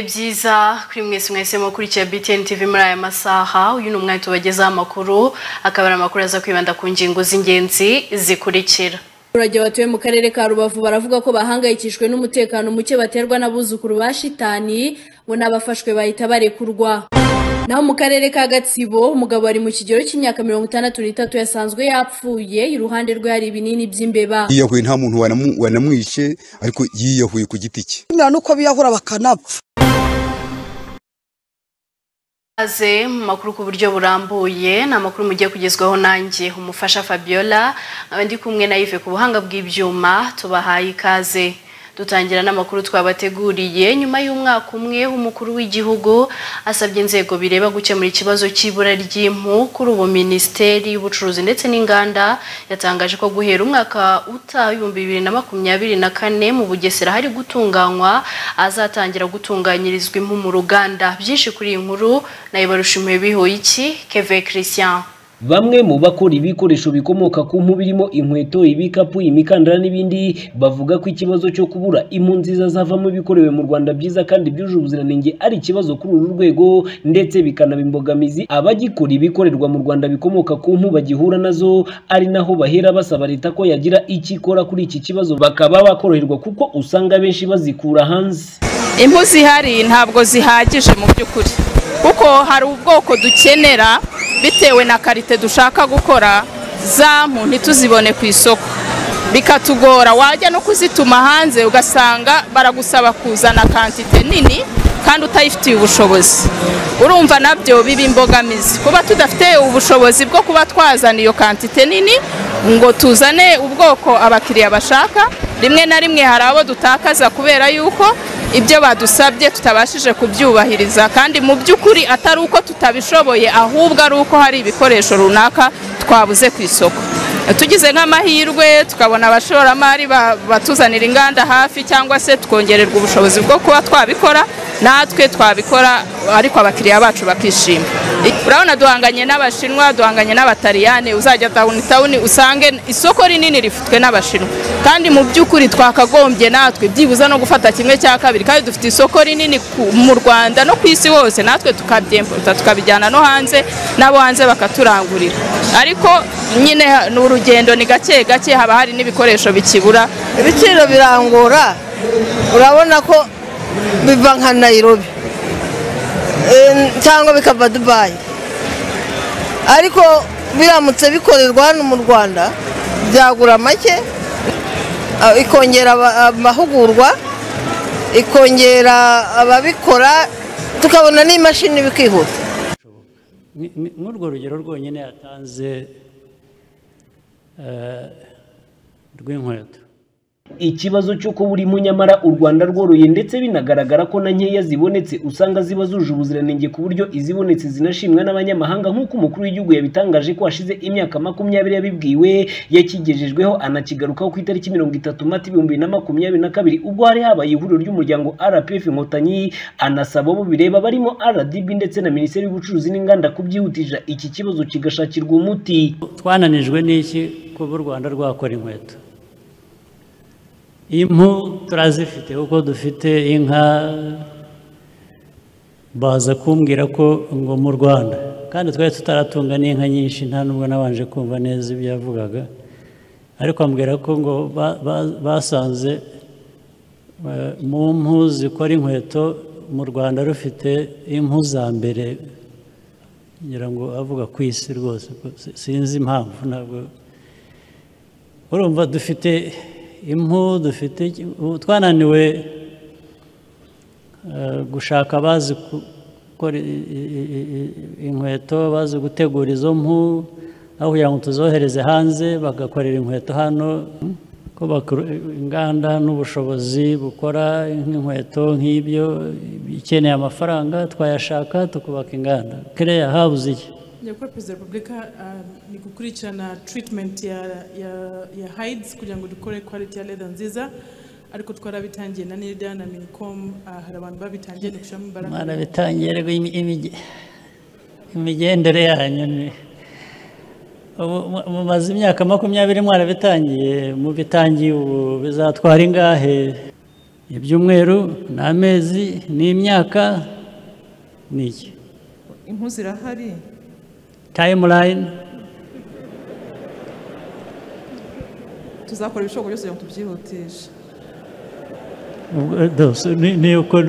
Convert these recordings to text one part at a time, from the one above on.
byiza kuri mwese mwese mukurikiye BTN TV muri aya masaha uyu ni umwanya tubagezaho amakuru akaba ari amakuru aza kwibanda ku ngingo z'ingenzi zikurikira abaturage batuye mu karere ka rubavu baravuga ko bahangayikishijwe n'umutekano muke baterwa n'abuzukuru ba shitani bo n'abafashwe bahita barekurwa naho mu karere ka gatsibo umugabo ari mu kigero cy'imyaka mirongo itandatu n'itatu yasanzwe yapfuye iruhande rwe hari ibinini by'imbeba yiyahuye nta muntu wanamu- wanamwishe ariko yiyahuye ku giti cye bimera nuko biyahura bakanapfa aze mu makuru ku buryo burambuye ni amakuru mugiye kugezwaho nanjye umufasha Fabiola nkaba ndi kumwe na Yves ku buhanga bw'ibyuma tubahaye ikaze dutangira n'amakuru twabateguriye nyuma y'umwaka umwe umukuru w'igihugu asabye inzego bireba gukemura ikibazo cy'ibura ry'impu kuri ubu minisiteri y'ubucuruzi ndetse n'inganda yatangaje ko guhera umwaka utaha ibihumbi bibiri na makumyabiri na kane mu bugesera hari gutunganywa azatangira gutunganyirizwa impu mu ruganda byinshi kuri iyi nkuru nayo barushimiye bihuye iki keve christian Bamwe mu bakora ibikoresho bikomoka ku mpu birimo inkweto, ibikapu, imikandara n'ibindi bavuga ko ikibazo cyo kubura impu nziza zavamo ibikorewe mu Rwanda byiza kandi byujuje ubuziranenge ari ikibazo kuri uru rwego ndetse bikanaba imbogamizi abagikora ibikorerwa mu Rwanda bikomoka ku mpu bagihura nazo ari naho bahera basaba leta ko yagira icyo ikora kuri iki kibazo bakaba bakoroherwa kuko usanga benshi bazikura hanze. impu zihari ntabwo zihagije mu by'ukuri kuko hari ubwoko dukenera bitewe na karite dushaka gukora za mpu ntituzibone ku isoko bikatugora wajya no kuzituma hanze ugasanga baragusaba kuzana kantite nini kandi utayifitiye ubushobozi urumva nabyo biba imbogamizi kuba tudafite ubushobozi bwo kuba twazana iyo kantite nini ngo tuzane ubwoko abakiriya bashaka rimwe na rimwe hari abo dutakaza kubera yuko ibyo badusabye tutabashije kubyubahiriza kandi mu by'ukuri atari uko tutabishoboye ahubwo ari uko hari ibikoresho runaka twabuze ku isoko tugize nk'amahirwe tukabona abashoramari ba- batuzanira inganda hafi cyangwa se tukongererwa ubushobozi bwo kuba twabikora natwe twabikora ariko abakiriya bacu bakishima urabona duhanganye n'abashinwa duhanganye n'abataliyani uzajya tawuni tawuni usange isoko rinini rifitwe n'abashinwa kandi mu by'ukuri twakagombye natwe byibuze no gufata kimwe cya kabiri kandi dufite isoko rinini ku- mu rwanda no ku isi hose natwe tukabyemputa tukabijyana no hanze n'abo hanze bakaturangurira ariko nyine ha- ni urugendo ni gake gake haba hari n'ibikoresho bikibura ibiciro birangora urabona ko biva nka nayirobi cyangwa bikava dubayi ariko biramutse bikorerwa hano mu rwanda byagura make ah, ikongera aba- amahugurwa ikongera ababikora tukabona n'imashini bikihuta Ni- ni- nk'urwo rugero rwonyine yatanze eh, rw'inkweto ikibazo cyo kubura impu nyamara u rwanda rworoye ndetse binagaragara ko na nkeya zibonetse usanga ziba zuje ubuziranenge ku buryo izibonetse zinashimwa n'abanyamahanga nk'uko umukuru w'igihugu yabitangaje ko hashize imyaka makumyabiri yabibwiwe yakigejejweho anakigarukaho ku itariki mirongo itatu mata ibihumbi bibiri na makumyabiri na kabiri ubwo hari habaye ihuriro ry'umuryango rpf inkotanyi anasaba abo bireba barimo rdb ndetse na minisiteri y'ubucuruzi n'inganda kubyihutisha iki kibazo kigashakirwa umuti twananijwe n'iki kuba u rwanda rwakora inkweto impu turazifite kuko dufite inka baza kumbwira ko ngo mu rwanda kandi twari tutaratunga n'inka nyinshi nta nubwo nabanje kumva neza ibyo yavugaga ariko ambwira ko ngo ba- ba- basanze eh, mu mpu zikora inkweto mu rwanda rufite impu za mbere ngira ngo avuga ku isi rwose ko si- sinzi impamvu ntabwo urumva dufite impu dufite iki- ubu twananiwe eh, gushaka abazi ku- gukora i- i- i- i- i- inkweto bazi gutegura izo mpu aho kugira ngo tuzohereze hanze bagakorera inkweto hano ko bakuru- inganda n'ubushobozi bukora nk'inkweto nk'ibyo ikeneye amafaranga twayashaka tukubaka inganda kereya habuze iki Nyakubahwa Perezida wa Repubulika um, ni gukurikirana treatment ya, ya, ya hides kugira ngo dukore quality ya leather nziza ariko twarabitangiye na NIDA na Minicom uh, hari abantu babitangiye ni gushyiramo imbaraga mwana bitangira imigendere yanyu ni ubu mu- mumaze imyaka makumyabiri mwarabitangiye mubitangiye ubu bizatwara ingahe ibyumweru ni amezi ni imyaka ni iki impu zirahari tayimulayini tuzakora ibishoboka byose kugira ngo tubyihutishe ni uko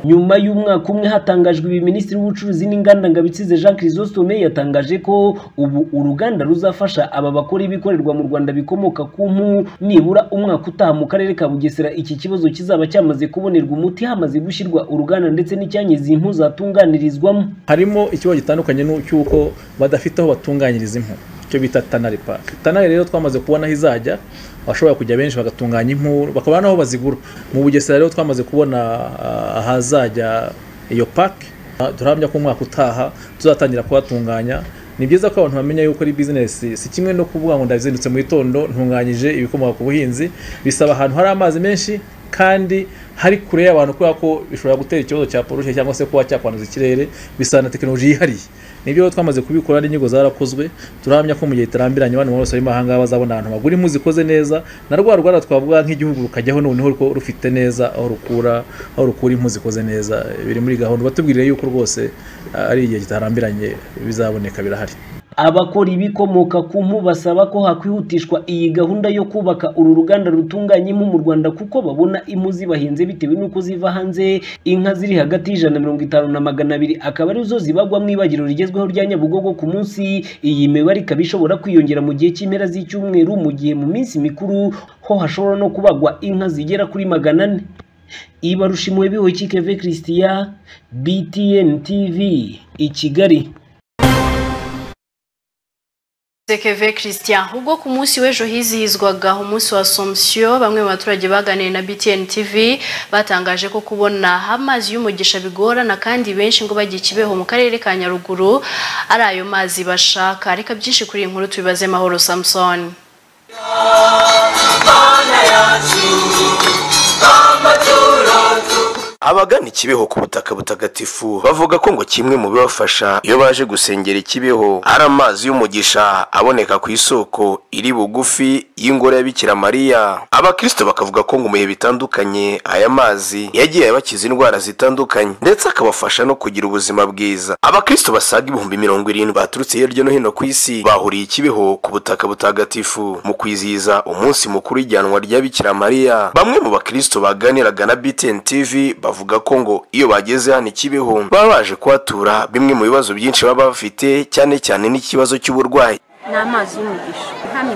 nyuma y'umwaka umwe hatangajwe ibi minisitiri w'ubucuruzi n'inganda ngabitsize jean chrysostome yatangaje ko ubu uruganda ruzafasha aba bakora ibikorerwa mu rwanda bikomoka ku mpu nibura umwaka utaha mu karere ka bugesera iki kibazo kizaba cyamaze kubonerwa umuti hamaze gushyirwa uruganda ndetse n'icyanya izi mpu zatunganirizwamo harimo ikibazo gitandukanye n'uko badafite aho batunganyiriza impu icyo bita tanari paki tanari rero twamaze kubona aho izajya bashobora kujya benshi bagatunganya impu bakaba n'aho bazigura mu bugesera rero twamaze kubona ah, ahazajya iyo paki Ah, turahamya ko umwaka utaha tuzatangira kuhatunganya ni byiza ko abantu bamenya yuko ari bizinesi si kimwe no kuvuga ngo ndazindutse mu gitondo ntunganyije ibikomoka ku buhinzi bisaba ahantu hari amazi menshi kandi hari kure y'abantu kubera ko bishobora gutera ikibazo cya pollution cyangwa se kuba cyakwanduza ikirere bisaba na tekinoloji yihariye nibyo rero twamaze kubikora n'inyigo zarakozwe turahamya ko mu gihe iterambiranye abantu bose bari mahanga bazabona ahantu bagura impu zikoze neza na rwa rwanda twavuga nk'igihugu rukajyaho noneho ko rufite neza aho rukura aho rukura impu zikoze neza biri muri gahunda batubwiriye yuko rwose ah, ari igihe kitarambiranye bizaboneka birahari abakora ibikomoka ku mpu basaba ko hakwihutishwa iyi gahunda yo kubaka uru ruganda rutunganya impu mu rwanda kuko babona impu zibahenze bitewe n'uko ziva hanze inka ziri hagati y'ijana na mirongo itanu na magana abiri akaba arizo zibagwa mu ibagiro rigezweho rya nyabugogo ku munsi iyi mibare ikaba ishobora kwiyongera mu gihe cy'impera z'icyumweru mu gihe mu minsi mikuru ho hashobora no kubagwa inka zigera kuri magana ane ibarushimwe bihoyikeve christiya btn tv i kigali Zekeve Christian ubwo ku munsi w'ejo hizihizwaga umunsi wa Assumption bamwe mu baturage baganiriye na BTN TV batangaje ko kubona amazi y'umugisha bigorana kandi benshi ngo bagiye Kibeho mu karere ka Nyaruguru ari ayo mazi bashaka reka byinshi kuri iyi nkuru tubibaze Mahoro Samson abagana ikibeho ku butaka butagatifu bavuga ko ngo kimwe mu bibafasha iyo baje gusengera ikibeho ari amazi y'umugisha aboneka ku isoko iri bugufi y'ingoro ya bikira mariya abakristo bakavuga ko ngo mu bihe bitandukanye aya mazi yagiye abakiza indwara zitandukanye ndetse akabafasha no kugira ubuzima bwiza abakristo basaga ibihumbi mirongo irindwi baturutse hirya no hino ku isi bahuriye ikibeho ku butaka butagatifu mu kwizihiza umunsi mukuru w'ijyanwa rya bikira mariya bamwe mu bakristo baganiraga na btn tv bavuga ko ngo iyo bageze hano ikibeho baba baje kuhatura bimwe mu bibazo byinshi baba bafite cyane cyane n'ikibazo cy'uburwayi ni amazi y'umugisha hano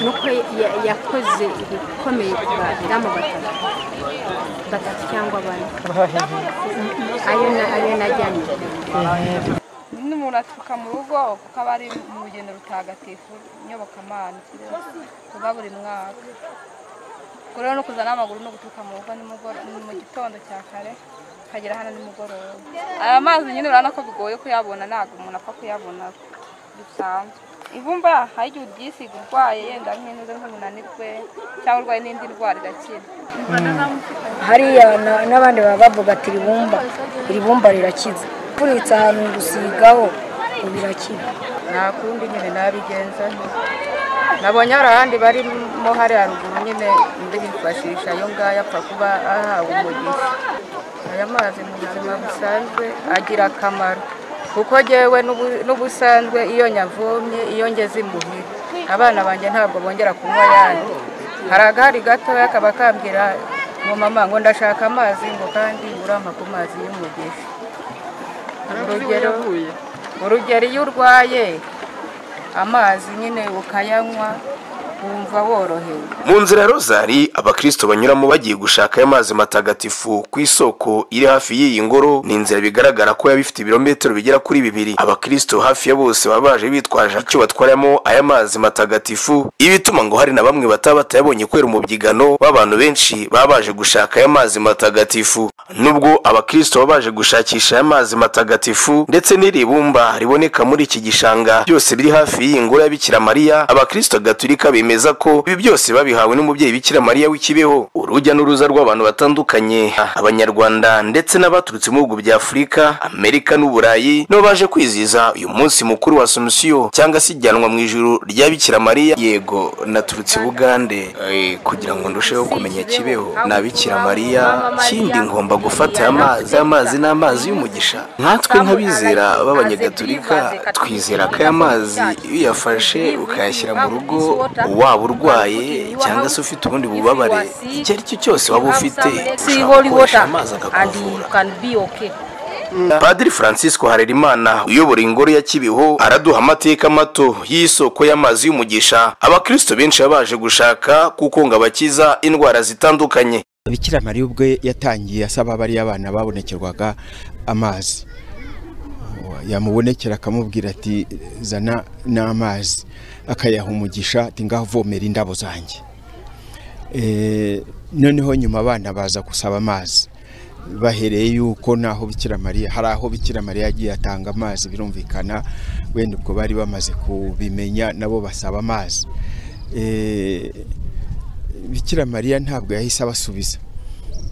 ni uko ya- yakoze ibikomeye ku badamu batatu batatu cyangwa bane ayo na- ayo najyanye n'umuntu aturuka mu rugo kuko aba ari mu rugendo rutagatifu nyobokamana ruba buri mwaka ubwo rero no kuza n'amaguru no guturuka mu rugo ni mugoro- ni mu gitondo cya kare ukagera hano nimugoroba aya mazi nyine urabona ko bigoye kuyabona ntabwo umuntu apfa kuyabona bisanzwe ibumba hari igihe uryisiga urwaye yenda nk'inzoga nk'umunanirwe cyangwa urwaye n'indi ndwara irakira hariya na- n'abandi baba bavuga ati ribumba iribumba rirakiza kuritsa ahantu gusigaho birakira nakundi nyine nabigenza nte nabonye hari ahandi barimo hari haruguru nyine undi yifashisha ayo ngayo apfa kuba ahawe umugisha aya mazi mu buzima busanzwe agira akamaro kuko jyewe n'ubu- n'ubusanzwe iyo nyavomye iyo ngeze imbuhira abana banjye ntabwo bongera kunywa ayandi hari agahari gatoya kaba kambwira ngo mama ngo ndashaka amazi ngo kandi urampa ku mazi y'umugisha urugero urugero iyo urwaye amazi nyine ukayanywa wumva worohewe mu nzira rozari abakristo banyuramo bagiye gushaka aya mazi matagatifu ku isoko iri hafi y'iyi ngoro ni inzira bigaragara ko yaba ifite ibirometero bigera kuri bibiri abakristo hafi ya bose baba baje bitwaje icyo batwaramo aya mazi matagatifu ibituma ngo hari na bamwe bataba batayabonye kubera umubyigano w'abantu benshi baba baje gushaka aya mazi matagatifu nubwo abakristo baba baje gushakisha aya mazi matagatifu ndetse n'iri bumba riboneka muri iki gishanga byose biri hafi y'iyi ngoro ya bikira mariya abakristo gatulika bemera bemeza ko ibi byose babihawe n'umubyeyi bikira mariya w'ikibeho urujya n'uruza rw'abantu batandukanye abanyarwanda ndetse n'abaturutse mu bihugu bya afurika amerika n'uburayi nibo baje kwizihiza uyu munsi mukuru wa asomusiyo cyangwa se ijyanwa mu ijuru rya bikira mariya yego naturutse i bugande Eh, kugira ngo ndusheho kumenya kibeho na bikira mariya kindi ngomba gufata amazi amazi ni amazi y'umugisha nkatwe nk'abizera b'abanyagatulika twizera ko aya mazi iyo uyafashe ukayashyira mu rugo waba urwaye cyangwa se ufite ubundi bubabare icyo ari cyo cyose waba ufite ushobora gukoresha amazi akakuvura padiri francisco harerimana uyobora ingoro ya kibeho araduha amateka mato y'isoko y'amazi y'umugisha abakristo benshi baba baje gushaka kuko ngo abakiza indwara zitandukanye bikira mariya ubwe yatangiye asaba bariya abana babonekerwaga amazi yamubonekera akamubwira ati zana n'amazi akayaha umugisha ati ngaho uvomera indabo zanjye Eh, noneho nyuma abana baza gusaba amazi bahereye yuko naho bikira mariya hari aho bikira mariya yagiye atanga amazi birumvikana wenda ubwo bari bamaze kubimenya nabo basaba amazi Eh, bikira mariya ntabwo yahise abasubiza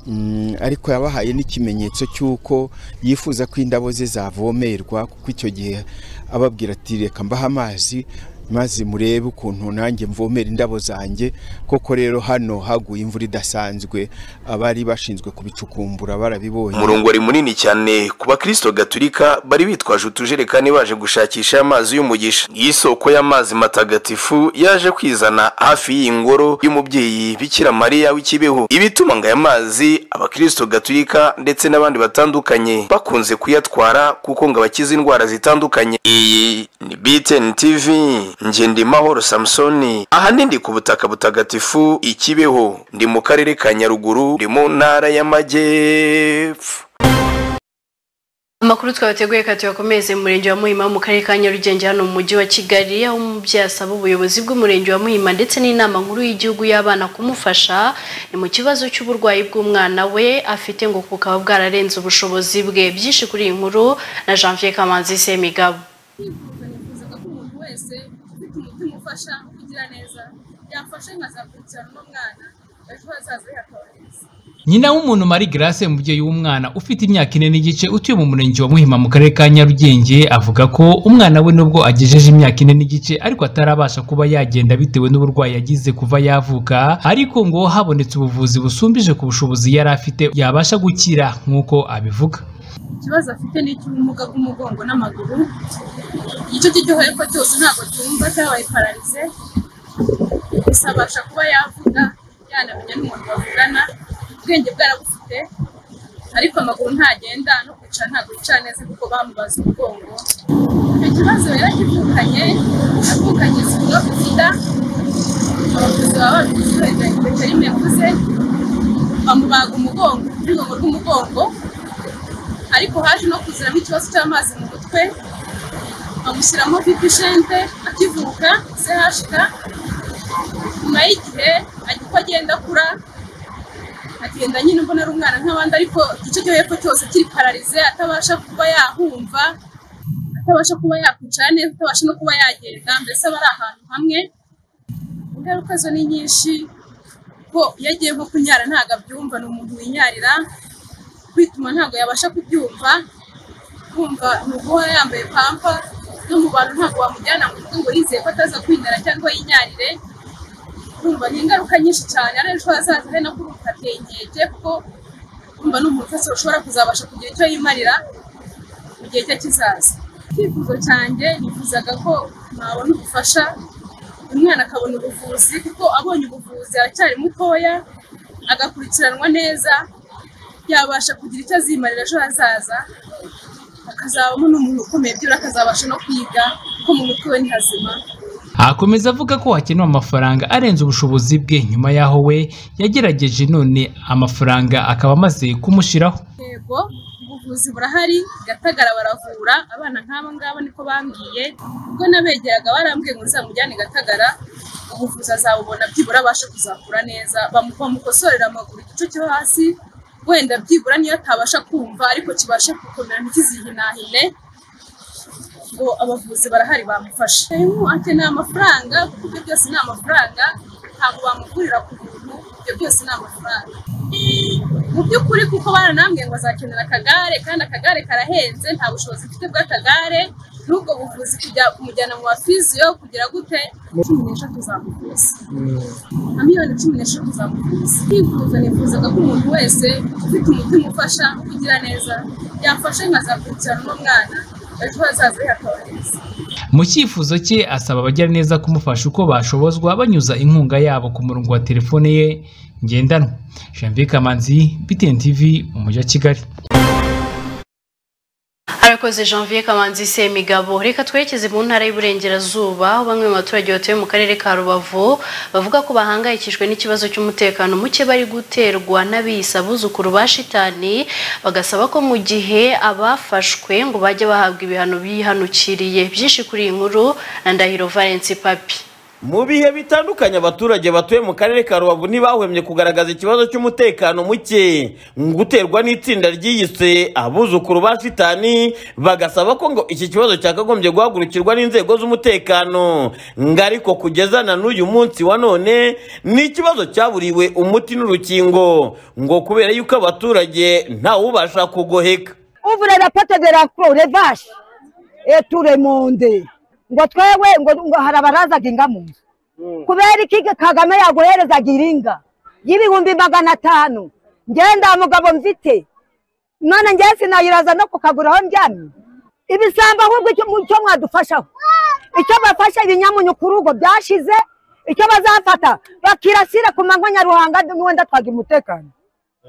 Mm, ariko yabahaye n'ikimenyetso cy'uko yifuza ko indabo ze zavomerwa kuko icyo gihe ababwira ati reka mbahe amazi maze murebe ukuntu nanjye mvomera indabo zanjye koko rero hano haguye imvura idasanzwe abari bashinzwe kubicukumbura barabibonye umurongori munini cyane ku bakristo gaturika bari bitwaje utujerekani baje gushakisha aya mazi y'umugisha iyi soko y'amazi matagatifu yaje kwizana hafi y'iyi ngoro y'umubyeyi bikira mariya w'ikibeho ibituma ngo aya mazi abakristo gaturika ndetse n'abandi batandukanye bakunze kuyatwara kuko ngo abakiza indwara zitandukanye iyi ni btn tv njye ndi mahoro samusoni ahanini ndi ku butaka butagatifu ikibeho ndi mu karere ka nyaruguru ndi mu ntara y'amajyepfo amakuru twabateguye kati yakomereze mu murenge wa muhima mu karere ka nyarugenge hano mu mujyi wa kigali aho umubyeyi asaba ubuyobozi bw'umurenge wa muhima ndetse n'inama nkuru y'igihugu y'abana kumufasha ni mu kibazo cy'uburwayi bw'umwana we afite ngo bukaba bwararenze ubushobozi bwe byinshi kuri iyi nkuru na janvier kamanzi semigabo wese ufite umutima ufasha kugira neza yafasha nkazakurikirana umwana ejo hazaza hakaba heza nyina w'umuntu marie grace umubyeyi w'umwana ufite imyaka ine n'igice utuye mu murenge wa muhima mu karere ka nyarugenge avuga ko umwana we nubwo agejeje imyaka ine n'igice ariko atarabasha kuba yagenda bitewe n'uburwayi yagize kuva yavuka ariko ngo habonetse ubuvuzi busumbije ku bushobozi yari afite yabasha gukira nk'uko abivuga ikibazo afite ni icy'ubumuga bw'umugongo n'amaguru igice cye cyo hepfo cyose ntabwo cyumva cyabaye pararize gusa abasha kuba yavuga yanamenya n'umuntu bavugana ubwenge bwarabufite ariko amaguru ntagenda no kwicara ntabwo yicara neza kuko bamubaza umugongo icyo kibazo rero kivukanye avukanye ikigo sida abavuzi baba babizi wenda veterineri yavuze bamubaga umugongo urwego rw'umugongo ariko haje no kuziramo ikibazo cy'amazi mu mutwe bamushyiramo vipishente akivuka sehashika nyuma y'gihe uko agenda akura agenda nyine mbona ari umwana nk'abandi ariko igice cyo hepfo cyose kiri pararize atabasha kuba yahumva atabasha kuba yakwicara neza atabasha no kuba yagenda mbese aba ari ahantu hamwe ingaruka zo ni nyinshi ko iyo agiye nko kunyara ntabwo abyumva ni umuntu winyarira kwituma ntabwo yabasha kubyumva kumva ni uguhora yambaye pampa no mu bantu ntabwo wamujyana mu rugo ngo yizeye ko ataza kwinara cyangwa yinyarire kumva ni ingaruka nyinshi cyane ari ejo hazaza hari no kuruhuka ateye inkeke kuko kumva ni umuntu wese ushobora kuzabasha kugira icyo yimarira mu gihe cye kizaza icyifuzo cyanjye nifuzaga ko mwabona ubufasha umwana akabona ubuvuzi kuko abonye ubuvuzi aracyari mutoya agakurikiranwa neza yabasha kugira icyo azimarira ejo hazaza akazabamo n'umuntu ukomeye byura akazabasha no kwiga kuko mu mutwe we ni hazima akomeza avuga ko hakenewe amafaranga arenze ubushobozi bwe nyuma y'aho we yagerageje none amafaranga akaba amaze kumushyiraho yego ubuvuzi burahari gatagara baravura abana nk'aba ngaba niko bambwiye ubwo nabegeraga barambwiye ngo nzamujyane gatagara ubuvuzi azabubona byibura abasha kuzakura neza bamu- bamukosorera amaguru igice cyo hasi wenda byibura niyo atabasha kumva ariko kibashe gukomera ntikizihine ahubwo abavuzi barahari bamufasha harimo akeneye amafaranga kuko ibyo byose ni amafaranga ntabwo bamuvurira ku buntu ibyo byose ni amafaranga mu by'ukuri kuko baranambwiye ngo azakenera akagare kandi akagare karahenze nta bushobozi mfite bw'akagare n'ubwo buvuzi kujya kumujyana mu bafiziyo kugira gute cumi n'eshatu zamuvuza nka miliyoni cumi n'eshatu zamuvuza kwivuza nifuzaga ko umuntu wese ufite umutima ufasha kugira neza yafasha nkazakurikirana n'umwana ejo hazaza he hakaba heza mu cyifuzo cye asaba abajyaneza kumufasha uko bashobozwa banyuza inkunga yabo ku murongo wa telefone ye ngendanwa janvier kamanzi btn tv mu mujyi wa kigali arakoze janvier kamanzi semigabo reka twerekeze mu ntara y'uburengerazuba aho bamwe mu baturage batuye mu karere ka rubavu bavuga ko bahangayikishijwe n'ikibazo cy'umutekano muke bari guterwa n'abiyisa abuzukuru ba shitani bagasaba ko mu gihe abafashwe ngo bajye bahabwa ibihano bihanukiriye byinshi kuri iyi nkuru na ndahiro valence papi mu bihe bitandukanye abaturage batuye mu karere ka rubavu ntibahwemye kugaragaza ikibazo cy'umutekano muke guterwa n'itsinda ryiyise abuzukuru ba shitani bagasaba ko ngo iki kibazo cyakagombye guhagurukirwa n'inzego z'umutekano ngo ariko kugeza na n'uyu munsi wa none ni ikibazo cyaburiwe umuti n'urukingo ngo kubera yuko abaturage ntawubasha kugoheka ouvre la porte de la croix les vaches et tout le monde ngo twewe ngo ngo hari abarazaga inga mu nzu kubera iki kagame yaguherezaga iringa y'ibihumbi magana atanu ngenda mugabo mfite none ngewe sinayiraza no kukagura aho ndyamye ibisambo ahubwo icyo icyo mwadufashaho icyo bafashe ibinyamunyu kuri ubwo byashize icyo bazafata bakirasire ku manywa nyaruhanga n'uwenda twagira umutekano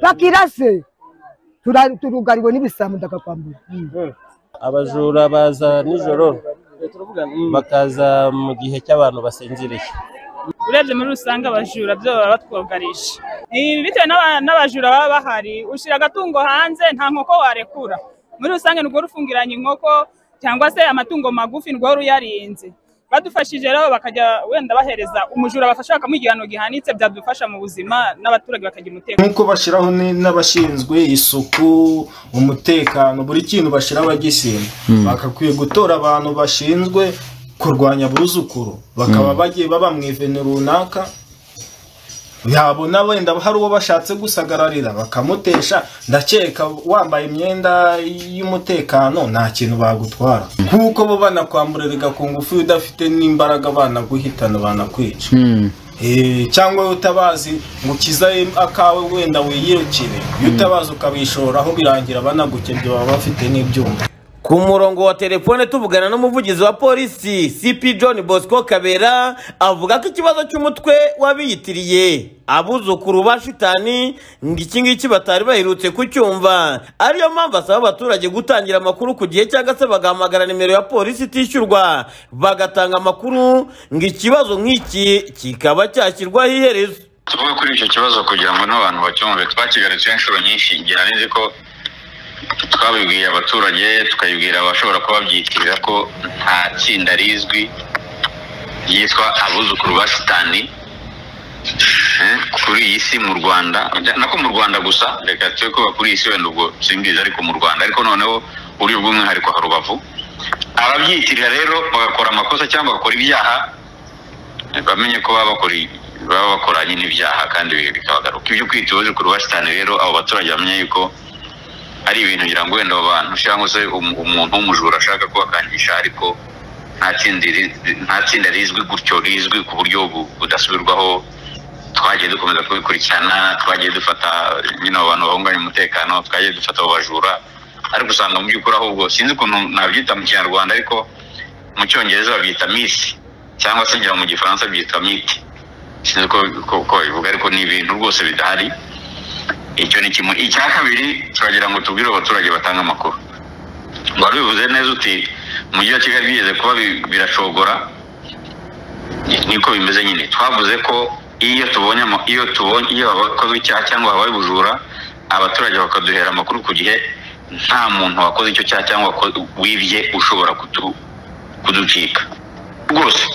bakirase tura- turugariwe n'ibisambo ndakakwambura abajura baza nijoro bakaza mu gihe cy'abantu basinziriye urebye muri rusange abajura byo baba batwugarisha Ibi bitewe n'aba- n'abajura baba bahari ushyira agatungo hanze nta nkoko warekura muri rusange nirwo rufungiranye inkoko cyangwa se amatungo magufi nirwo ruyarinze badufashije rero bakajya wenda bahereza umujura bafasha bakamuha igihano gihanitse byadufasha mu buzima n'abaturage bakagira umutekano nk'uko bashyiraho ni- n'abashinzwe isuku umutekano buri kintu bashyiraho abagisima bakakwiye gutora abantu bashinzwe kurwanya abuzukuru bakaba bagiye baba mu iveni runaka yabona wenda hari uwo bashatse gusagararira bakamutesha ndakeka wambaye imyenda y'umutekano nta kintu bagutwara nk'uko bo banakwamburiraga ku ngufu iyo udafite n'imbaraga banaguhitana banakwica Eh, cyangwa iyo utabazi ngo ukizaye akawe wenda wiyirukire iyo utabazi ukabishoraho birangira banagukebye baba bafite n'ibyuma ku murongo wa telefone tuvugana n'umuvugizi wa polisi cp john bosco kabera avuga ko ikibazo cy'umutwe wabiyitiriye abuzukuru ba shitani ngo iki ngiki batari baherutse kucyumva ariyo mpamvu asaba abaturage gutangira amakuru ku gihe cyangwa se bagahamagara nimero ya polisi itishyurwa bagatanga amakuru ngo ikibazo nk'iki kikaba cyashyirwaho iherezo tuvuge kuri icyo kibazo kugira ngo n'abantu bacyumve twakigarutseho inshuro nyinshi ngira neza ko twabibwiye abaturage tukabibwira abashobora kuba babyitirira ko nta tsinda rizwi ryitwa abuzukuru ba sitani eh, kuri iyi si mu rwanda nako mu rwanda gusa reka tube kuba kuri iyi si wenda ubwo simbizi ariko mu rwanda ariko noneho uri ubw'umwihariko ha rubavu ababyitirira rero bagakora amakosa cyangwa bagakora ibyaha eh, bamenye ko baba bakora baba bakora nyine ibyaha kandi bikabagaruka ibyo kwita ubuzukuru ba sitani rero abo baturage bamenye yuko ari ibintu ngira ngo wenda abo bantu cyangwa se um- umuntu w'umujura ashaka kubakangisha ariko nta tsinda ri- nta tsinda rizwi gutyo rizwi ku buryo bu- budasubirwaho twagiye dukomeza kubikurikirana twagiye dufata nyine abo bantu bahunganya umutekano twagiye dufata abo bajura ariko usanga mu by'ukuri ahubwo sinzi ukuntu nabyita mu kinyarwanda ariko mu cyongereza babyita misi cyangwa se ngira ngo mu gifaransa byitwa miti sinzi ko ko- ko bivuga ariko ni ibintu rwose bidahari icyo ni kimwe icya kabiri turagira ngo tubwire abaturage batange amakuru wari bivuze neza uti umujyi wa kigali bigeze kuba bi- birashogora Ni- niko bimeze nyine twavuze ko iyo tubonye ama- iyo tubonye iyo hakozwe icyaha cyangwa habaye ubujura abaturage bakaduhera amakuru ku gihe nta muntu wakoze icyo cyaha cyangwa wako- wibye ushobora kutu- kuducika rwose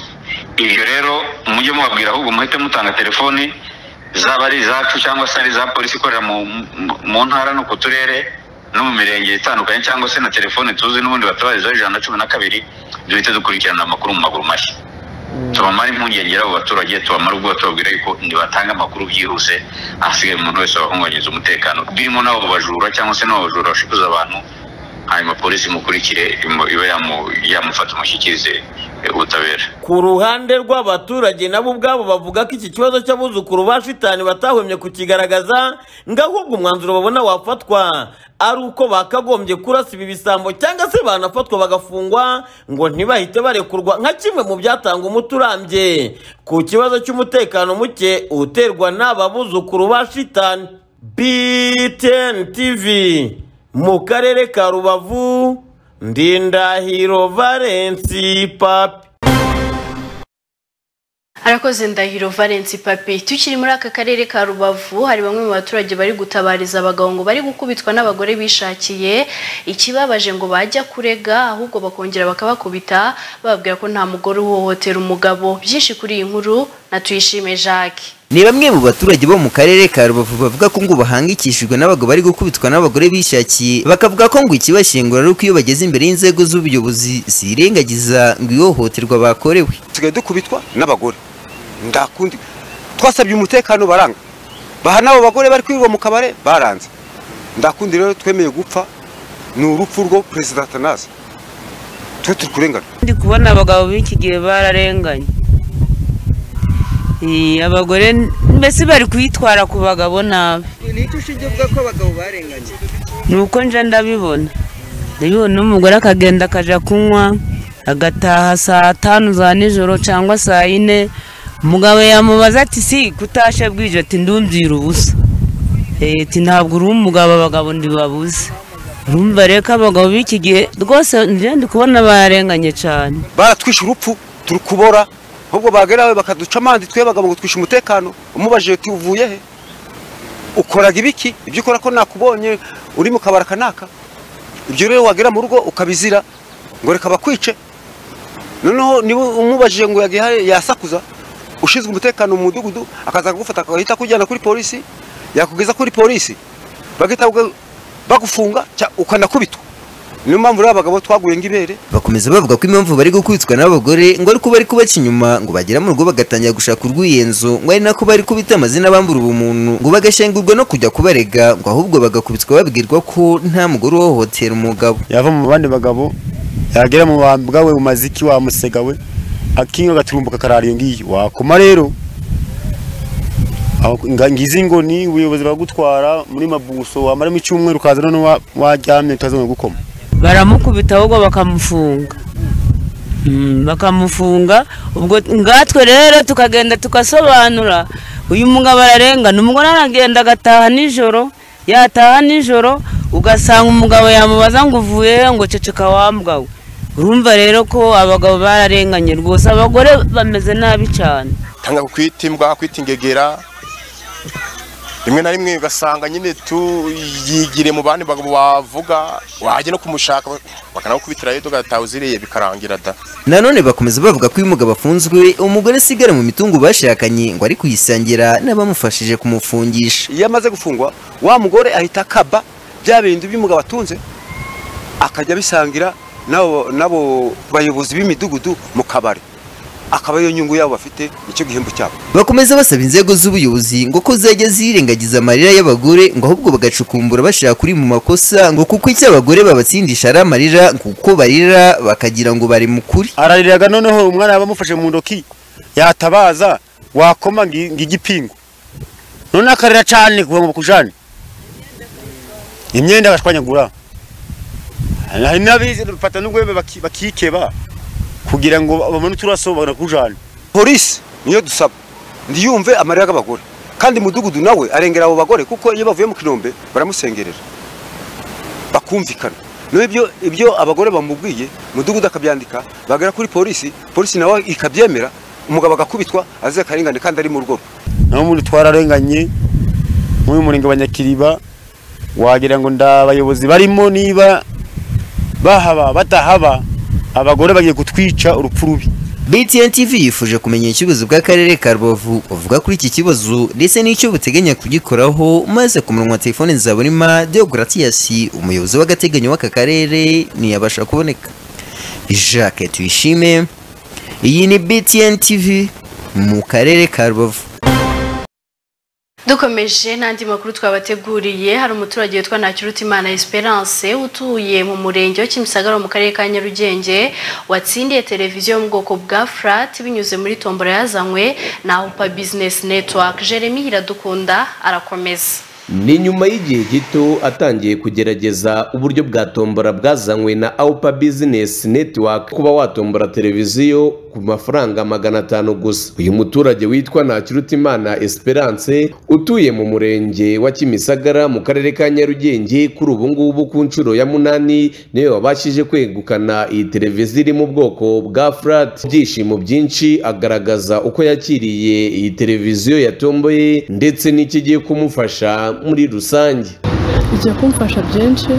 ibyo rero mujye mubabwira ahubwo muhite mutanga telefoni zaba ari izacu cyangwa se ari iza polisi ikorera mu, mu- mu ntara no ku turere no mu mirenge itandukanye cyangwa se na telefone tuzi n'ubundi batabarizaho ijana na cumi na kabiri duhita dukurikirana amakuru mu maguru mashya tubamara impungenge abo baturage tubamara ubwoba tubabwira yuko nibatanga amakuru byihuse ahasigaye umuntu wese wahungabanyiriza umutekano birimo n'abo bajura cyangwa se n'abo bajura bashukuza abantu hanyuma polisi imukurikire imu- ibe yamu- yamufata imushyikirize eh, ubutabera ku ruhande rw'abaturage nabo ubwabo bavuga ko iki kibazo cy'abuzukuru ba shitani batahwemye kukigaragaza ngo ahubwo umwanzuro babona wafatwa ari uko bakagombye kurasa ibi bisambo cyangwa se banafatwa bagafungwa ngo ntibahite barekurwa nka kimwe mu byatanga umuti urambye ku kibazo cy'umutekano muke uterwa n'aba buzukuru ba shitani btn tv mu karere ka rubavu ndindahiro valensi papi arakoze ndahiro valence papi tukiri muri aka karere ka rubavu hari bamwe mu baturage bari gutabariza abagabo ngo bari gukubitwa n'abagore bishakiye ikibabaje ngo bajya kurega ahubwo bakongera bakabakubita bababwira ko nta mugore uhohotera umugabo byinshi kuri iyi nkuru na tuyishime jacques ni bamwe mu baturage bo mu karere ka rubavu bavuga ko ngo bahangikishijwe n'abagabo bari gukubitwa n'abagore bishakiye bakavuga ko ngo ikibashengura ari uko iyo bageze imbere y'inzego z'ubuyobozi zirengagiza ngo ihohoterwa bakorewe dusigaye dukubitwa n'abagore ndakundi twasabye umutekano baranga baha n'abo bagore bari kwirirwa mu kabare baranze ndakundi rero twemeye gupfa ni urupfu rwo perezida atanazi twe turi kurengana ndi kubona abagabo b'iki gihe bararenganye Eh, abagore n- mbese bari kuyitwara ku bagabo nabi nicyo ushingiye uvuga ko abagabo barenganye ni uko nje ndabibona ndabibona n'umugore akagenda akajya kunywa agataha saa tanu za nijoro cyangwa saa yine umugabo yamubaza ati si kutashe bwije ati ndumvira ubusa Eh, ati ntabwo uri umugabo abagabo ndibabuze urumva rero ko abagabo b'iki gihe rwose nje ndi kubona barenganye cyane baratwishe urupfu turi kubora ahubwo bagerawe bakaduca amande twe bagabo ngo twishe umutekano umubajije uti uvuye he ukoraga ibiki ibyo ukora ko nakubonye uri mu kabara kanaka ibyo rero wagera mu rugo ukabizira ngo reka bakwice noneho niba umubajije ngo yagiye hariya yasakuza ushinzwe umutekano mu mudugudu akaza kugufata agahita akujyana kuri polisi yakugeza kuri polisi bagahita bagu- bagufunga cya- ukanakubitwa niyo mpamvu rero abagabo twaguye ng'ibere bakomeza bavuga ko impamvu bari gukubitwa n'abagore ngo ari ko bari kubaca inyuma ngo bagera mu rugo bagatangira gushaka urw'iyenzo ngo ari nako bari kubita amazina bambura ubumuntu ngo bagashengurwa no kujya kubarega ngo ahubwo bagakubitwa babwirwa ko nta mugore uhohotera umugabo yava mu bandi bagabo yagera mu bambwa we mu maziki wamusega we akinyo gaturumbuka karara iyo ngiyo wakoma rero aho nga- ngizi ngo ni ubuyobozi bagutwara muri mabuso wamaramo icyumweru ukaza none wa- waryamye utazongera gukoma baramukubita ahubwo bakamufunga Mm, bakamufunga ubwo ngatwe rero tukagenda tugasobanura uyu mugabo ararengana umugore aragenda agataha nijoro yataha nijoro ugasanga umugabo yamubaza ngo uvuye he ngo ceceka wambwa we urumva rero ko abagabo bararenganye rwose abagore bameze nabi cyane tanga ku kwita imbwa kwita ingegera rimwe na rimwe ugasanga nyine tuyigire mu bandi bagabo bavuga wajya no kumushaka bakanakubitirayo tugataha uziriye bikarangira da nanone bakomeza bavuga ko iyo umugabo afunzwe umugore asigara mu mitungo bashakanye ngo ari kuyisangira n'abamufashije kumufungisha iyo amaze gufungwa wa mugore ahita akaba bya bindi by'umugabo atunze akajya abisangira n'abo n'abo bayobozi b'imidugudu mu kabari akaba ariyo nyungu yabo bafite nicyo gihembo cyabo bakomeza basaba inzego z'ubuyobozi ngo ko zajya zirengagiza amarira y'abagore ngo ahubwo bagacukumbura bashaka kuri mu makosa ngo kuko icyo abagore babatsindisha ari amarira ngo uko barira bakagira ngo bari mu kuri arariraga noneho umwana yaba amufashe mu ndoki yatabaza wakoma ngi- ng'igipingu none akarira cyane kuva ngo bakujane imyenda agashwanyagura hari n'abize bafata n'urwembe baki- bakikeba kugira ngo babone uturaso banakujane polisi niyo dusaba ndiyumve amarira y'abagore kandi umudugudu nawe arengera abo bagore kuko iyo bavuye mu kinombe baramusengerera bakumvikana n'ibyo ibyo abagore bamubwiye umudugudu akabyandika bagera kuri polisi polisi nawe ikabyemera umugabo agakubitwa azize akarengane kandi ari mu rugo rwe naho muri twararenganye muri murenge wa nyakiriba wagira ngo nda abayobozi barimo niba bahaba batahaba abagore bagiye kutwica urupfu rubi BTN TV yifuje kumenya ikibazo bw'akarere ka Rubavu buvuga kuri iki kibazo ndetse n'icyo buteganya kugikoraho maze ku murongo wa telefone Nzabonima Deogratias umuyobozi w'agateganyo w'aka karere ntiyabasha kuboneka Jacques Tuyishime iyi ni BTN TV mu karere ka Rubavu dukomeje n'andi makuru twabateguriye hari umuturage witwa Ntakirutimana Esperance utuye mu murenge wa Kimisagara mu karere ka Nyarugenge watsindiye televiziyo yo mu bwoko bwa flat binyuze muri tombora yazanywe na Hupa Business Network Jeremy Hiradukunda arakomeza ni nyuma y'igihe gito atangiye kugerageza uburyo bwa tombora bwazanywe na aupa business network kuba watombora televiziyo ku mafaranga magana atanu gusa uyu muturage witwa ntakirutimana esperance utuye mu murenge wa kimisagara mu karere ka nyarugenge kuri ubu ngubu ku nshuro ya munani niwe wabashije kwegukana iyi televiziyo iri mu bwoko bwa flat byishimo byinshi agaragaza uko yakiriye iyi televiziyo yatomboye ndetse n'ikigiye kumufasha muri rusange bijya kumfasha byinshi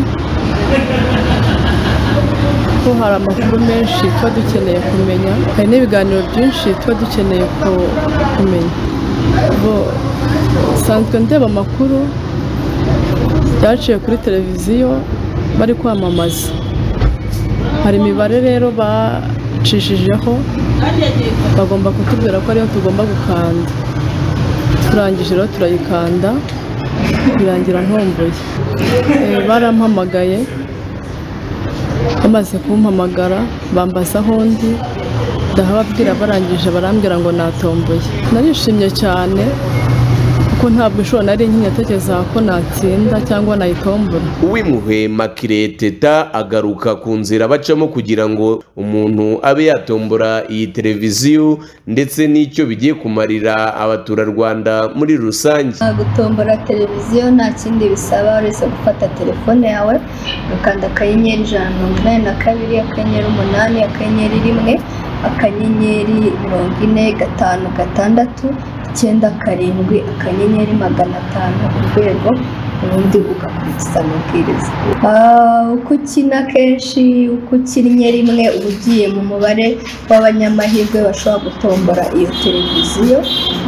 ko hari amakuru menshi tuba dukeneye kumenya hari n'ibiganiro byinshi tuba dukeneye ku- kumenya bo nsanzwe ndeba amakuru byaciye kuri televiziyo bari kwamamaza hari imibare rero bacishijeho bagomba kutubwira ko ariyo tugomba gukanda turangije rero turayikanda birangira ntomboye Eh, barampamagaye bamaze kumpamagara bambaza aho ndi ndahababwira barangije barambwira ngo natomboye narishimye cyane kuko ntabwo ishuro nari nkinyatekereza ko natsinda cyangwa nayitombora uw'imuhwe makire teta agaruka ku nzira bacamo kugira ngo umuntu abe yatombora iyi televiziyo ndetse n'icyo bigiye kumarira abaturarwanda muri rusange gutombora televiziyo nta kindi bisaba uretse gufata telefone yawe ukanda akanyenyeri ijana na mirongo inani na kabiri akanyenyeri umunani akanyenyeri rimwe akanyenyeri mirongo ine gatanu gatandatu icyenda karindwi akanyenyeri magana atanu urwego ubundi ugakurikiza amabwiriza Ah, uko ukina kenshi uko ukinnye rimwe uba ugiye mu mubare w'abanyamahirwe bashobora gutombora iyo televiziyo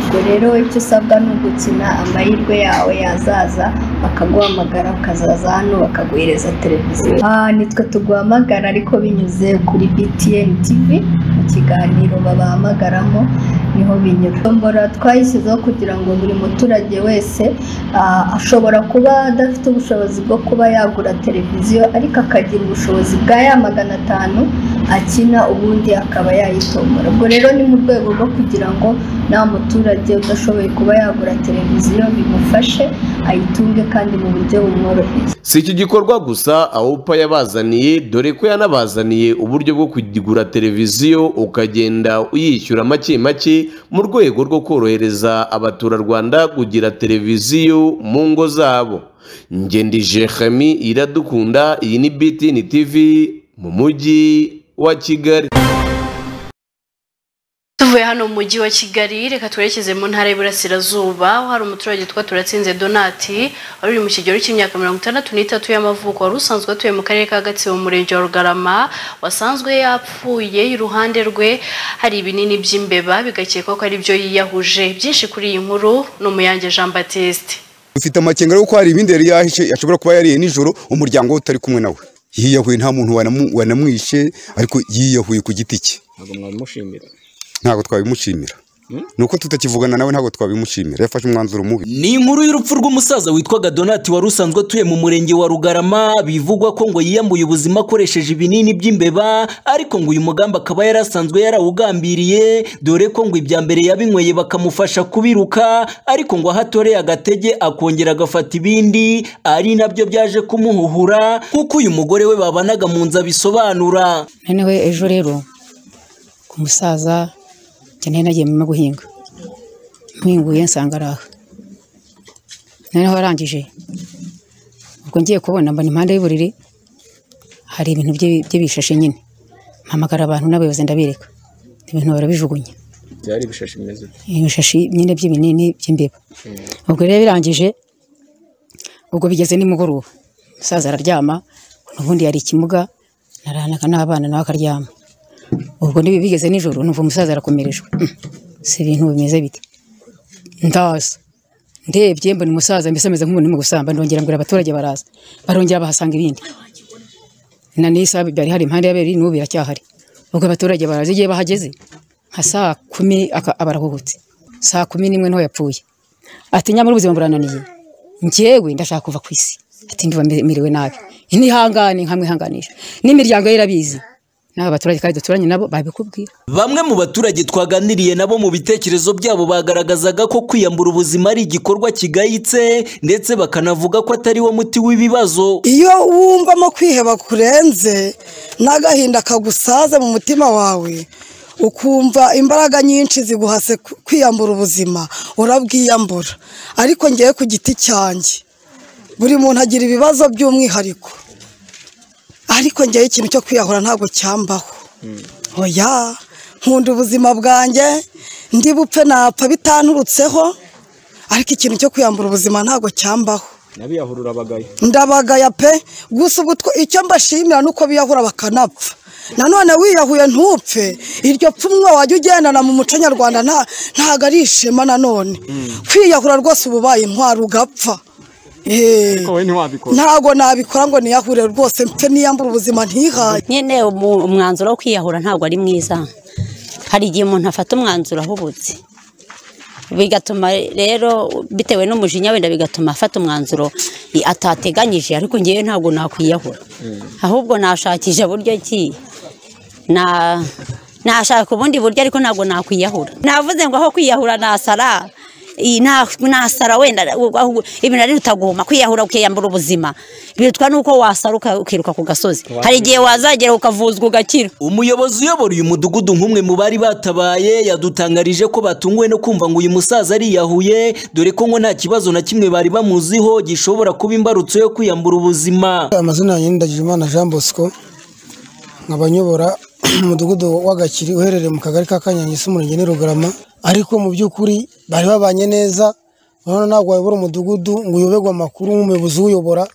ubwo rero icyo usabwa ni ugukina amahirwe yawe yazaza bakaguhamagara ukazaza hano bakaguhereza televiziyo Ah, nitwe tuguhamagara ariko binyuze kuri btn tv mu kiganiro babahamagaramo niho binyura tombora twayishyizeho kugira ngo buri muturage wese ah, ashobora kuba adafite ubushobozi bwo kuba yagura televiziyo ariko akagira ubushobozi bwa ya magana atanu akina ubundi akaba yayitombora ubwo rero ni mu rwego rwo kugira ngo nta muturage udashoboye kuba yagura televiziyo bimufashe ayitunge kandi mu buryo bumworoheye si iki gikorwa gusa awupa yabazaniye dore ko yanabazaniye uburyo bwo kugura televiziyo ukagenda uyishyura make make mu rwego rwo korohereza abaturarwanda kugira televiziyo mu ngo zabo ngendi jehami iradukunda iyi ni btn tv mu mujyi wa kigali tuvuye hano mu mujyi wa kigali reka twerekeze mu ntara y'iburasirazuba aho hari umuturage witwa turatsinze donati wari uri mu kigero cy'imyaka mirongo itandatu n'itatu y'amavuko wari usanzwe atuye mu karere ka gatsibo mu murenge wa rugarama wasanzwe yapfuye iruhande rwe hari ibinini by'imbeba bigakekwa ko ari byo yiyahuje byinshi kuri iyi nkuru ni umuyange jean batiste ufite amakenga yo ko hari ibindi yari yahishe ashobora kuba yariye nijoro umuryango we utari kumwe nawe yiyahuye nta muntu wanamu- wanamwishe ariko yiyahuye ku giti cye ntabwo mwabimushimira ntabwo twabimushimira ni uko tutakivugana nawe ntabwo twabimushimira yafashe umwanzuro mubi ni inkuru y'urupfu rw'umusaza witwaga donati wari usanzwe atuye mu murenge wa rugarama bivugwa ko ngo yiyambuye ubuzima akoresheje ibinini by'imbeba ariko ngo uyu mugambi akaba yari asanzwe yarawugambiriye dore ko ngo ibya mbere yabinyweye bakamufasha kubiruka ariko ngo aho atoreye agatege akongera agafata ibindi ari nabyo byaje kumuhuhura kuko uyu mugore we babanaga mu nzu abisobanura noneho ejo rero ku musaza cyane nagiye mu murima guhinga mpinguye nsanga ari aha noneho arangije ubwo ngiye kubona mbona impande y'uburiri hari ibintu bye- bye bishashi nyine mpamagara abantu n'abayobozi ndabereka ibintu barabijugunya byari ibishashi bimeze uko ibishashi nyine by'ibinini by'imbeba Mm. ubwo rero birangije ubwo bigeze nimugoroba umusaza araryama ubundi yari ikimuga naranaka n'abana nawe akaryama ubwo niba bigeze nijoro numva umusaza arakomerejwe Mm, si ibintu bimeze bite ndaza ndebye mbona umusaza mbese ameze nk'umuntu urimo gusamba ndongera mbwira abaturage baraza barongera bahasanga ibindi na n'isa byari hari impande y'abiri n'ubu biracyahari ubwo abaturage baraza igihe bahageze nka saa kumi aka- aba arahuhutse saa kumi n'imwe niho yapfuye ati nyamara ubuzima burananiye njyewe ndashaka kuva ku isi ati ndumva mere- merewe nabi ntihangane nkamwihanganisha n'imiryango ye irabizi n'aba baturage kandi duturanye nabo babikubwira Bamwe mu baturage twaganiriye nabo mu bitekerezo byabo bagaragazaga ko kwiyambura ubuzima ari igikorwa kigayitse ndetse bakanavuga ko atari wo muti w'ibibazo. iyo wumvamo kwiheba kurenze n'agahinda kagusaze mu mutima wawe ukumva imbaraga nyinshi ziguhase ku- kwiyambura ubuzima urabwiyambura ariko ngewe ku giti cyanjye buri muntu agira ibibazo by'umwihariko ariko ngewe ikintu cyo kwiyahura ntabwo cyambaho oya nkunda ubuzima bwanjye ndi bupfe napfa bitanturutseho ariko ikintu cyo kwiyambura ubuzima ntabwo cyambaho n'abiyahurura abagayo ndabagaya pe gusa ubu two- icyo mbashimira ni uko biyahura bakanapfa nanone wiyahuye ntupfe iryo pfunwe wajya ugendana mu muco nyarwanda nta- ntago ari ishema nanone kwiyahura rwose uba ubaye intwari ugapfa Eh, wowe ntiwabikora ntago nabikora ngo niyahure rwose mfe niyambure ubuzima ntihaye nyine umu- umwanzuro wo kwiyahura ntabwo ari mwiza hari igihe umuntu afata umwanzuro ahubutse bigatuma rero bitewe n'umujinya wenda bigatuma afata umwanzuro i- atateganyije ariko ngewe ntabwo nakwiyahura ahubwo nashakisha buryo ki na nashaka ubundi buryo ariko ntabwo nakwiyahura navuze ngo aho kwiyahura nasara iyi nta- nasara wenda ahubwo- ahubwo ibintu ari utaguma kwiyahura ukiyambura ubuzima bitwa n'uko wasara uka- ukiruka ku gasozi hari igihe wazagera ukavuzwa ugakira Umuyobozi uyobora uyu mudugudu nk'umwe mu bari batabaye yadutangarije ko batunguwe no kumva ngo uyu musaza ariyahuye dore ko ngo nta kibazo na kimwe bari bamuziho gishobora kuba imbarutso yo kwiyambura ubuzima. amazina yanjye ni Ndagijimana Jean Bosco nkaba nyobora umudugudu w'agakiri uherereye mu kagari ka Kanyange umurenge ni Rugarama ariko mu by'ukuri bari babanye neza urabona ntabwo wayobora umudugudu ngo uyoberwe amakuru nk'umuyobozi uyobora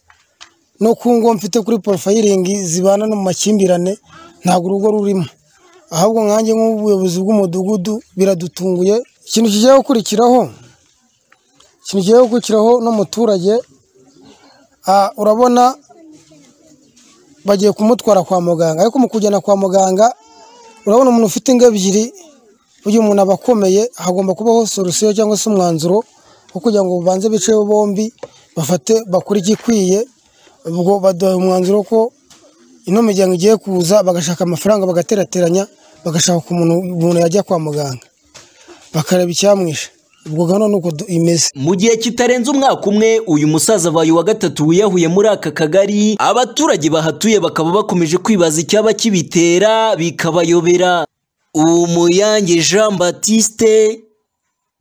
no ku ngo mfite kuri porofayiringi zibana no mu makimbirane ntabwo urugo rurimo ahubwo nkanjye nk'ubuyobozi bw'umudugudu biradutunguye ikintu kigiye gukurikiraho ikintu kigiye gukurikiraho n'umuturage ah, urabona bagiye kumutwara kwa muganga ariko mu kujyana kwa muganga urabona umuntu ufite ingo ebyiri burya umuntu aba akomeye hagomba kubaho solusiyo cyangwa se umwanzuro wo kugira ngo babanze biceho bombi bafate bakore igikwiye ubwo baduha umwanzuro ko ino miryango igiye kuza bagashaka amafaranga bagaterateranya bagashaka ku muntu umuntu yajya kwa muganga bakareba icyamwishe ubwo gano ni uko du- imeze Mu gihe kitarenze umwaka umwe uyu musaza abaye uwa gatatu wiyahuye muri aka kagari abaturage bahatuye bakaba bakomeje kwibaza icyaba kibitera bikabayobera. Umuyange Jean Baptiste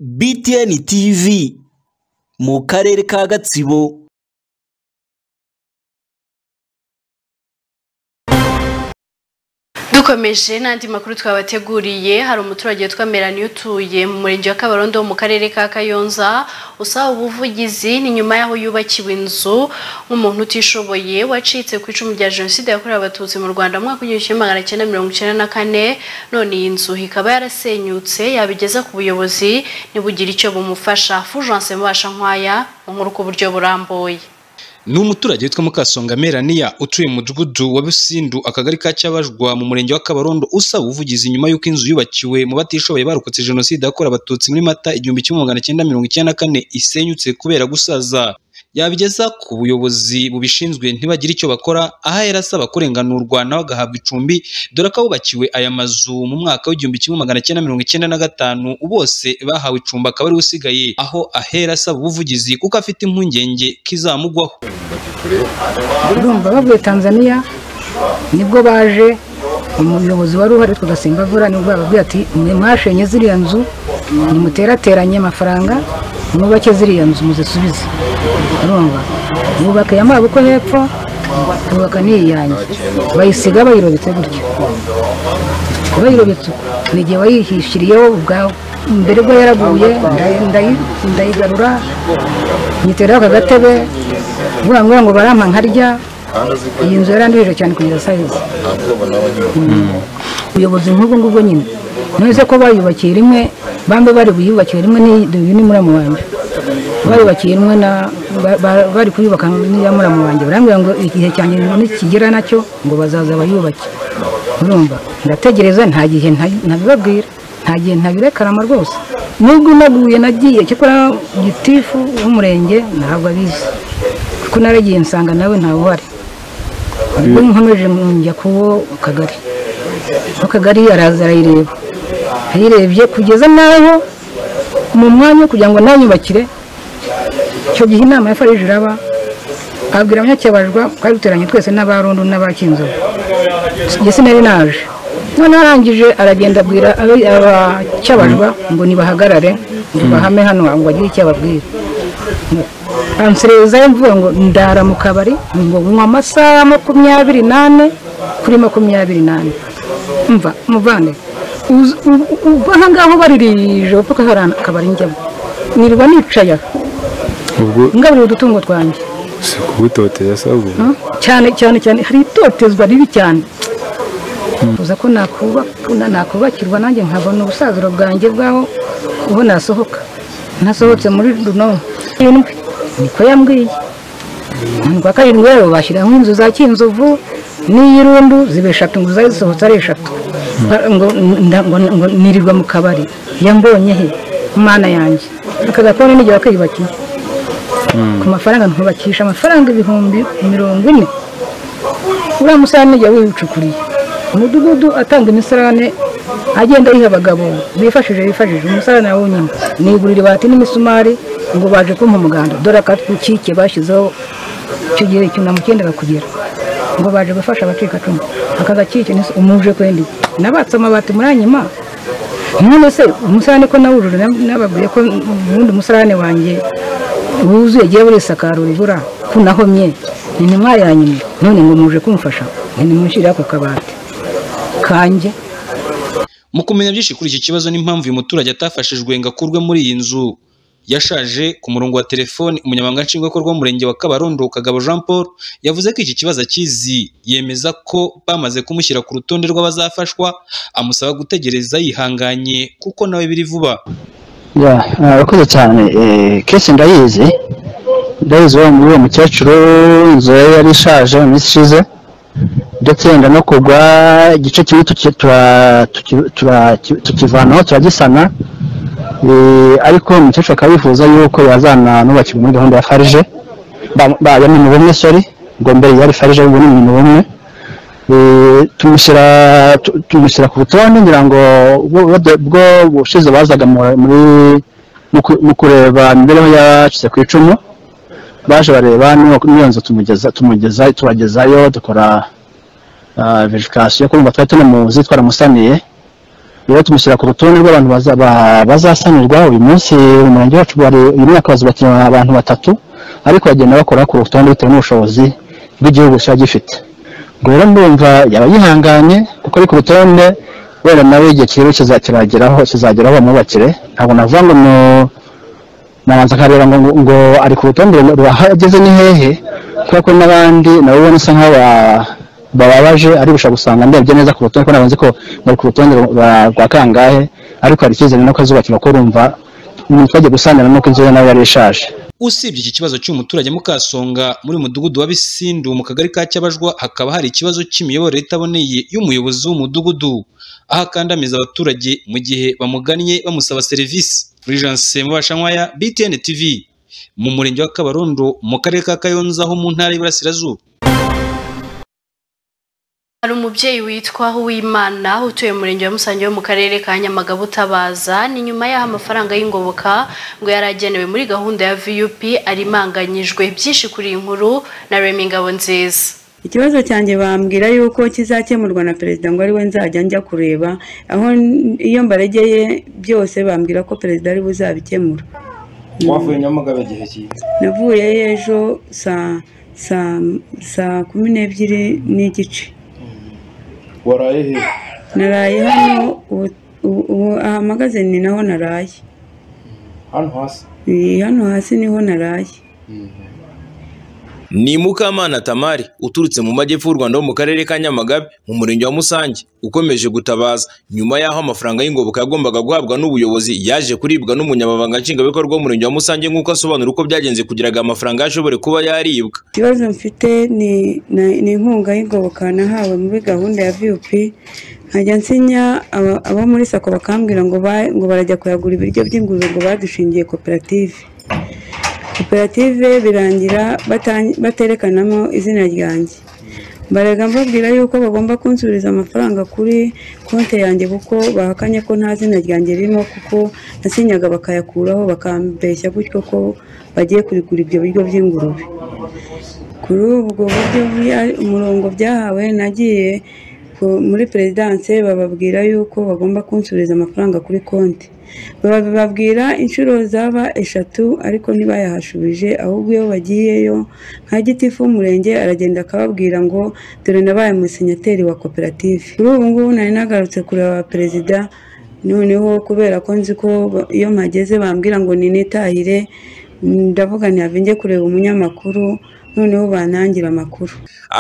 BTN TV mu karere ka Gatsibo. dukomeje n'andi makuru twabateguriye hari umuturage witwa melanie utuye mu murenge wa kabarondo wo mu karere ka kayonza usaba ubuvugizi ni nyuma y'aho yubakiwe inzu nk'umuntu utishoboye wacitse ku icumu rya jenoside yakorewe abatutsi mu rwanda mu mwaka w'igihumbi kimwe magana cyenda mirongo icyenda na kane none iyi nzu ikaba yarasenyutse yabigeza ku buyobozi ntibugire icyo bumufasha fujance mubasha nkwaya mu nkuru ku buryo burambuye ni umuturage witwa mukasonga meraniya utuye mu mudugudu wa busindu akagari ka cyabajwa mu murenge wa kabarondo usaba ubuvugizi nyuma y'uko inzu yubakiwe mu batishoboye barokotse jenoside yakorewe abatutsi muri mata igihumbi kimwe magana cyenda mirongo icyenda na kane isenyutse kubera gusaza yabigeza ku buyobozi bubishinzwe ntibagire icyo bakora aho ahera asaba kurenganurwa nawe agahabwa icumbi dore ko abubakiwe aya mazu mu mwaka w'igihumbi kimwe magana cyenda mirongo icyenda na gatanu bose bahawe icumbi akaba ari we usigaye aho ahera asaba ubuvugizi kuko afite impungenge ko izamugwaho urumva bavuye tanzaniya nibwo baje umuyobozi wari uhari tugasimbavura nibwo bababwiye ati mwe mwashenye ziriya nzu nimuterateranye amafaranga mwubake ziriya nzu muzisubize urumva mwubake ya mwabuko hepfo twubaka n'iyi yanjye bayisiga bayirobetse gutyo bayirobetse uko ni igihe wayihishiriyeho ubwawe mbere bwo yaraguye ndayi- ndayi- ndayigarura nyiteraho aka gatebe vuga ngo ngo barampa nkarya iyi nzu yarandurije cyane kugeza sayizi ubuyobozi nk'ubwo ngubwo nyine none se ko bayubakiye rimwe bambe bari buyubakiye rimwe n'iyi ni muramu wanjye bayubakiye rimwe na ba- ba- bari kuyubaka n'iya muramu wanjye barambwira ngo igihe cyanjye nikigera nacyo ngo bazaza bayubake urumva ndategereza nta gihe nta- ntabibabwira nta gihe ntabirekarama rwose nubwo naguye nagiye cyakora gitifu w'umurenge ntabwo abizi kuko naragiye nsanga nawe ntawuhari ubwo nkomeje njya kuwo kagari akagari araza arayireba ayirebye kugeza n'aho mu mwanya wo kugira ngo nayubakire icyo gihe inama ya farije iraba abwira abanyacyabajwa twari duteranye twese n'abarundu n'abakinzovu njye sinari naje none arangije aragenda abwira abi- abacyabajwa ngo nibahagarare ngo bahame hano ngo bagire icyo ababwira anserezayo mvuga ngo ndara mu kabari ngo nywa amasaha makumyabiri n'ane kuri makumyabiri n'ane mva muvane Uzi- u- u- uva aha ngaho baririje upfuka hari akabari njyamo nirirwa nicaya ubwo ngaburira udutungo twanjye si kubutoteza sabu Mm. cyane cyane cyane hari itotezwa ribi cyane uza ko nakubakuna nakubakirwa nanjye nkabona ubusaziro bwanjye bwaho aho nasohoka nasohotse muri runo irindwi niko yambwiye kwa karindwi rero bashyiraho inzu za kinzovu n'iy'irundu ziba eshatu ngo zazisohotse ari eshatu Ba- ngo nda- ngo- ngo nirirwa mu kabari yambonye he mana yanjye aka gakoni n'igihe wakiyubakiye ku mafaranga ntubakisha amafaranga ibihumbi mirongo ine uriya musarane jya wiwucukuriye umudugudu atanga imisarane agenda ayiha abagabo bifashije bifashije umusarane na wonyine nigurira ibati n'imisumari ngo baje kumpa umuganda dore akatwikike bashyizeho icyo gihe icyunamo cyenda kugera ngo baje gufasha abacikacumu aka gakike nise umuje kwendi nabatse amabati muranyima none se umusarane ko nawujuje na- nababwiye ko ubundi umusarane wanjye wuzuye agiye burisakara urubura kunahomye ni ntimwa yanyuma none ngo muje kumfasha ngo nimushyire ako kabati kanjye mu kumenya byinshi kuri iki kibazo n'impamvu uyu muturage atafashijwe ngo akurwe muri iyi nzu yashaje ku murongo wa telefoni umunyamabanga nshingwabikorwa w'umurenge wa kabarondo kagabo jean paul yavuze ko iki kibazo akizi yemeza ko bamaze kumushyira ku rutonde rw'abazafashwa amusaba gutegereza yihanganye kuko nawe biri vuba ya arakoze cyane kesi ndayizi ndayizi wa muri uwo mukecuru inzu ye yari ishaje mu minsi ishize ndetse yenda no kugwa igice kimwe tuki- tura- tuki- tura- tukivanaho turagisana Eh, ariko umukecuru akaba yifuza yuko yazana n'ubakirwa muri gahunda ya farije ba- ba- ya muntu bumwe sori ngo mbere yari farije ubu ni muntu bumwe Eh, tumushyira tu- tumushyira ku rutonde ngira ngo ubwo- ubwo- ubwo ubushize bazaga mu- muri mu ku- mu kureba imibereho yacitse ku icumu baje bareba n'iyo- n'iyo nzu tumugeza tumugeza tubagezayo dukora verifikasiyo kumva twari tunamuzi twaramusaniye rero tumushyira ku rutonde rw'abantu baza- ba- bazasanirwa uyu munsi umurenge wacu wari uyu mwaka bazubakiye abantu batatu ariko bagenda bakora ku rutonde bitewe n'ubushobozi bw'igihugu kiba gifite ngo rero ndumva yaba yihanganye kuko ari ku rutonde wenda nawe igihe kiri kizageraho kizageraho bamwubakire ntabwo navuga ngo nu- nabanza akareba ngo, ngo- ngo ari ku rutonde aho ageze ni hehe kubera ko n'abandi nabo ubona usa nk'aho ba- bababaje ari gushaka gusanga ndebye neza ku rutonde ko nabanze ko bari ku rutonde rwa- rwa kangahe ariko hari icyizere no kazubakirwa ko urumva umuntu twagiye gusanira nuko inzu ye nawe yari ishaje usibye iki kibazo cy'uyu muturage mukasonga muri uyu mudugudu wa bisindu mu kagari ka cyabajwa hakaba hari ikibazo cy'imiyoborere itaboneye y'umuyobozi w'umudugudu aho akandamiza abaturage mu gihe bamugannye bamusaba serivisi fulgence mubashankwaya btn tv mu murenge wa kabarondo mu karere ka kayonza ho mu ntara y'iburasirazuba hari umubyeyi witwa Uwimana utuye mu murenge wa Musange wo mu karere ka Nyamagabe utabaza ni nyuma y'aho amafaranga y'ingoboka ngo yari agenewe muri gahunda ya VUP arimanganyijwe byinshi kuri iyi nkuru na Remy Ngabonziza ikibazo cyanjye bambwira yuko kizakemurwa na perezida ngo ari we nzajya njya kureba aho n- iyo mbaregeye byose bambwira ko perezida ari buzabikemura wavuye nyamagabe igihe cyiza navuyeyo ejo saa saa saa kumi n'ebyiri n'igice waraye hehe naraye hano ubu- ubu- ubu ahamagaze ni naho naraye hano hasi Ni hano hasi niho naraye ni mukamana tamari uturutse mu majyepfo y'u rwanda ho mu karere ka nyamagabe mu murenge wa musange ukomeje gutabaza nyuma y'aho amafaranga y'ingoboka yagombaga guhabwa n'ubuyobozi yaje kuribwa n'umunyamabanga nshingwabikorwa w'umurenge wa musange nk'uko asobanura uko byagenze kugira ngo amafaranga ashobore kuba yaribwa ikibazo mfite ni na- ni inkunga y'ingoboka nahawe muri gahunda ya vup nkajya nsinya aba- abo muri sako bakambwira ngo ba- ngo barajya kuyagura ibiryo by'ingurube ngo badushingiye koperative koperative birangira bata- baterekanamo izina ryanjye mbaraga mbabwira yuko bagomba kunsubiriza amafaranga kuri konti yanjye kuko bahakanye ko nta zina ryanjye ririmo kuko nasinyaga bakayakuraho bakambeshya gutyo ko bagiye kurigura ibyo biryo by'ingurube kuri ubwo buryo bya- umurongo byahawe nagiye ku- muri perezidanse bababwira yuko bagomba kunsubiriza amafaranga kuri konti bababwira inshuro zaba eshatu ariko ntibayahashubije ahubwo iyo bagiyeyo nka gitifu w'umurenge aragenda akababwira ngo dore nabaye umusenyateri wa koperative kuri ubu ngubu nari nagarutse kureba perezida noneho kubera ko nzi ko ba- iyo mpageze bambwira ngo ninitahire ndavuga ntihabwe njye kureba umunyamakuru noneho banangira amakuru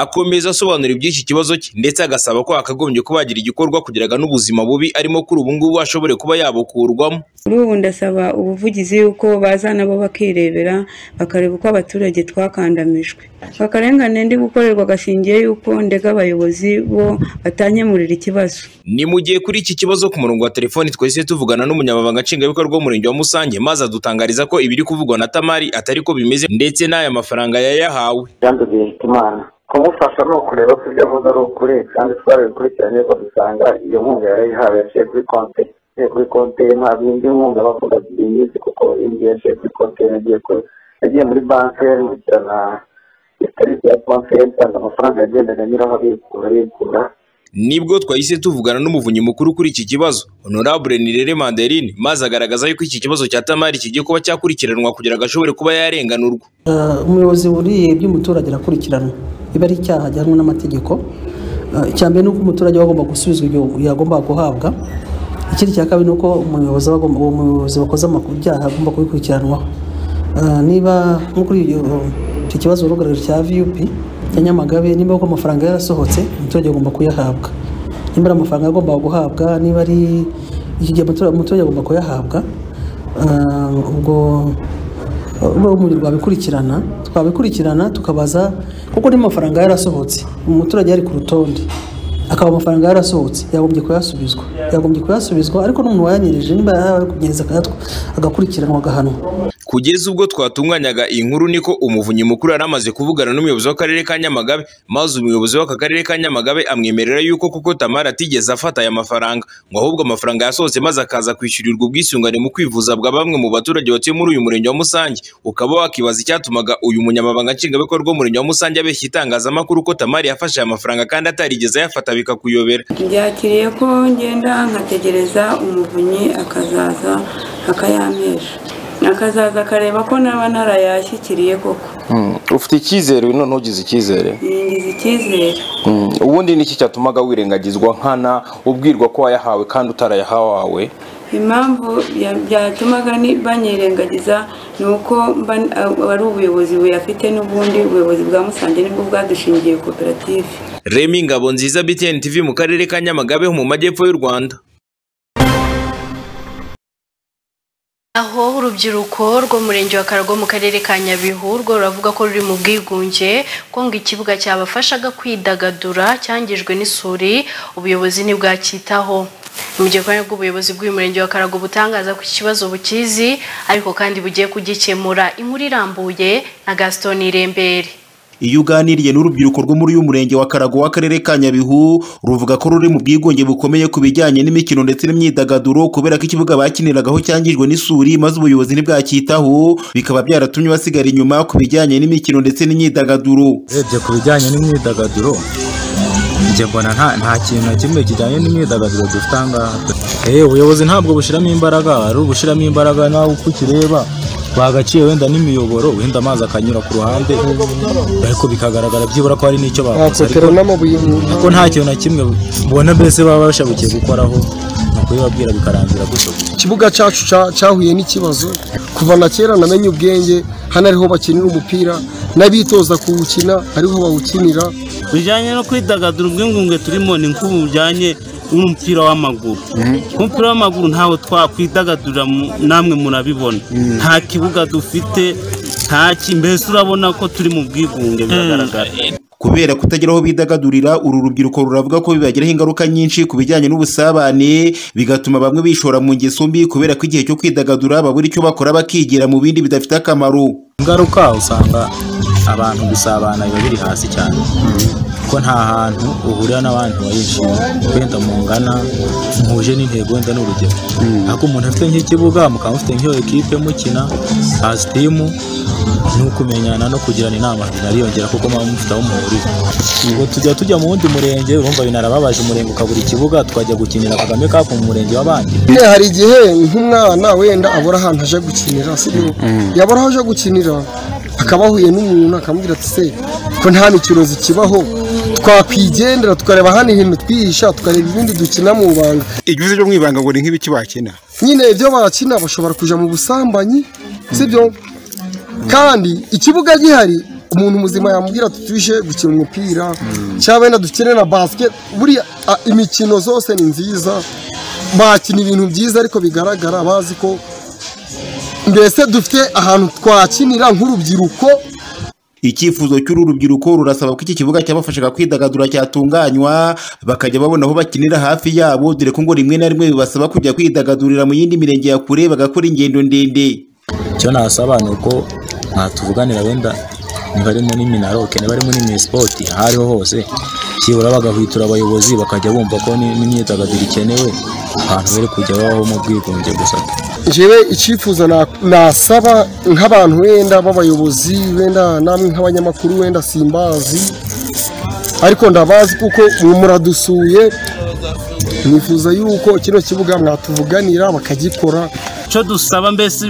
akomeza asobanura iby'iki kibazo cye ndetse agasaba ko hakagombye kuba hagira igikorwa kugira ngo n'ubuzima bubi arimo kuri ubu ngubu ashobore kuba yabukurwamo kuri ubu ndasaba ubuvugizi yuko baza nabo bakirebera bakareba uko abaturage twakandamijwe akarengane ndi gukorerwa gashingiye yuko ndega abayobozi bo batanyemurira ikibazo ni mu gihe kuri iki kibazo ku murongo wa telefoni twahise tuvugana n'umunyamabanga nshingwabikorwa w'umurenge wa musange maze adutangariza ko ibiri kuvugwa na tamari atari ko bimeze ndetse n'aya mafaranga yayahawe jean de bizitimana kumufasha ni ukureba ko ibyo avuga ari ukuri kandi twarabikurikiranye ko dusanga iyo nkunga yarayihawe yaciye kuri konti yaciye kuri konti ye nta bindi nkunga bavuga ziyizi kuko indi yaciye kuri konti ye yagiye kuri yagiye muri banki yamurikirana ikarita ya konti ye nsanga amafaranga yagendaga anyuraho abikura abikura nibwo twahise tuvugana n'umuvunyi mukuru kuri iki kibazo honorable nirere manderine maze agaragaza yuko iki kibazo cya tamari kigiye kuba cyakurikiranwa kugira ngo ashobore kuba yarenganurwa Ah, umuyobozi wuriye iby'umuturage arakurikiranwa biba ari icyaha gihanwa n'amategeko Ah, icya mbere ni uko umuturage aba agomba gusubizwa ibyo yagombaga guhabwa ikindi cya kabiri ni uko umuyobozi aba agomba- uwo muyobozi wakoze amaku- ibyaha agomba kubikurikiranwaho Ah, niba nko kuri iyo- icyo kibazo urugarije cya vup cya nyamagabe niba koko amafaranga yarasohotse umuturage agomba kuyahabwa nimba ari amafaranga agomba guhabwa niba ari iki gihe umutura- umuturage agomba kuyahabwa Ah, ubwo uba umubiri rwabikurikirana twabikurikirana tukabaza kuko n'amafaranga yarasohotse umuturage yari ku rutonde akaba amafaranga yarasohotse yagombye kuyasubizwa yagombye kuyasubizwa ariko n'umuntu wayanyerije niba yakunyereza akayatwa agakurikiranwa agahanwa kugeza ubwo twatunganyaga iyi nkuru niko umuvunyi mukuru yari amaze kuvugana n'umuyobozi w'akarere ka nyamagabe maze umuyobozi w'aka karere ka nyamagabe amwemerera yuko kuko tamara atigeze afata aya mafaranga ngo ahubwo amafaranga yasohotse maze akaza kwishyurirwa ubwisungane mu kwivuza bwa bamwe mu baturage batuye muri uyu murenge wa musange ukaba wakibaza icyatumaga uyu munyamabanga nshingwabikorwa w'umurenge wa musange abeshya itangazamakuru ko tamari yafashe aya mafaranga kandi atarigeze ayafata bikakuyobera byakiriye ko ngenda nkategereza umuvunyi akazaza akayampesha akazaza akareba ko naba narayashyikiriye koko ufite icyizere none ntugize icyizere ngize icyizere Mm, ubundi ni iki cyatumaga wirengagizwa nkana ubwirwa ko wayahawe kandi utarayahawe impamvu ya- byatumaga ni- banyirengagiza ni uko mba- ari ubuyobozi buyafite n'ubundi ubuyobozi bwa musange nibwo bwadushingiye koperative remi ngabo nziza btn tv mu karere ka nyamagabe ho mu majyepfo y'u rwanda aho urubyiruko rw'umurenge wa Karagwe mu karere ka Nyabihu rwo ruravuga ko ruri mu bwigunge ko ngo ikibuga cyabafashaga kwidagadura cyangijwe n'isuri ubuyobozi ntibwacyitaho mu gihe kandi bw'ubuyobozi bw'uyu murenge wa Karagwe butangaza ko iki kibazo bukizi ariko kandi bugiye kugikemura inkuru irambuye na Gaston Irembere iyo uganiriye n'urubyiruko rwo muri uyu murenge wa Karago w'akarere ka Nyabihu ruvuga ko ruri mu bwigunge bukomeye ku bijyanye n'imikino ndetse n'imyidagaduro kubera ko ikibuga bakiniragaho cyangijwe n'isuri maze ubuyobozi ntibwacyitaho bikaba byaratumye basigara inyuma ku bijyanye n'imikino ndetse n'imyidagaduro urebye ku bijyanye n'imyidagaduro njye mbona nta nta kintu na kimwe kijyanye n'imyidagaduro dufite aha ngaha Eh, ubuyobozi ntabwo bushyiramo imbaraga ari ubushyiramo imbaraga nawe uko ukireba bagaciye wenda n'imiyoboro wenda amazi akanyura ku ruhande ariko bikagaragara byibura ko hari n'icyo bakoze ariko ariko nta kintu na kimwe ubona mbese baba bashabukiye gukoraho ni ukubibabwira bikarangira gutyo gutyo ikibuga cyacu cya- cyahuye n'ikibazo kuva na kera namenye ubwenge hano ariho bakinira umupira n'abitoza kuwukina hariho bawukinira bijyanye no kwidagadura ubwingunge turimo ni nk'ubu bujyanye n'umupira w'amaguru umupira w'amaguru ntawe twakwidagadurira mu- namwe murabibona nta kibuga dufite nta ki- mbese urabona ko turi mu bwigunge biragaragara kubera kutagira aho bidagadurira uru rubyiruko ruravuga ko bibagiraho ingaruka nyinshi ku bijyanye n'ubusabane bigatuma bamwe bishora mu ngeso mbi kubera ko igihe cyo kwidagadura babura icyo bakora bakigira mu bindi bidafite akamaro ingaruka usanga abantu gusabana biba biri hasi cyane kuko nta hantu uhurira n'abandi bayishimye wenda mungana muhuje n'intego wenda n'urugero ariko umuntu afite nk'ikibuga mukaba mufite nk'iyo ekipe mukina hazi timu ni ukumenyana no kugirana inama binariyongera kuko muba mufite aho muhurira ngo tujya tujya mu wundi murenge urumva binarababaje umurenge ukabura ikibuga tukajya gukinira kagame cup mu murenge w'abandi Eh, hari igihe nk'umwana wenda abura ahantu aje gukinira sibyo yabura aho aje gukinira akaba ahuye n'umuntu akamubwira ati se ko nta mikino zikibaho twakwigendera tukareba hano ibintu twihisha tukareba ibindi dukina mu banga igihugu cyo mu ibanga ngo ni nk'ibiki bakina nyine ibyo bakina bashobora kujya mu busambanyi sibyo kandi ikibuga gihari umuntu muzima yamubwira ati tuje gukina umupira cyangwa wenda dukine na basket buriya a, imikino zose ni nziza bakina ibintu byiza ariko bigaragara bazi ko mbese dufite ahantu twakinira nk'urubyiruko icyifuzo cy'uru rubyiruko rurasaba ko iki kibuga cyabafashaga kwidagadura cyatunganywa bakajya babona aho bakinira hafi yabo dore ko ngo rimwe na rimwe bibasaba kujya kwidagadurira mu yindi mirenge ya kure bagakora ingendo ndende icyo nasaba ni uko mwatuvuganira wenda niba ari muri minaroke niba ari muri minisipoti aho ariho hose byibura bagahwitura abayobozi bakajya bumva ko ni- n'imyidagaduro ikenewe abantu bari kujya babaho mu bwigunge gusa njyewe icyifuzo na- nasaba nk'abantu wenda b'abayobozi wenda namwe nk'abanyamakuru wenda simbazi ariko ndabazi kuko ubu muradusuye nifuza yuko kino kibuga mwatuvuganira bakagikora icyo dusaba mbese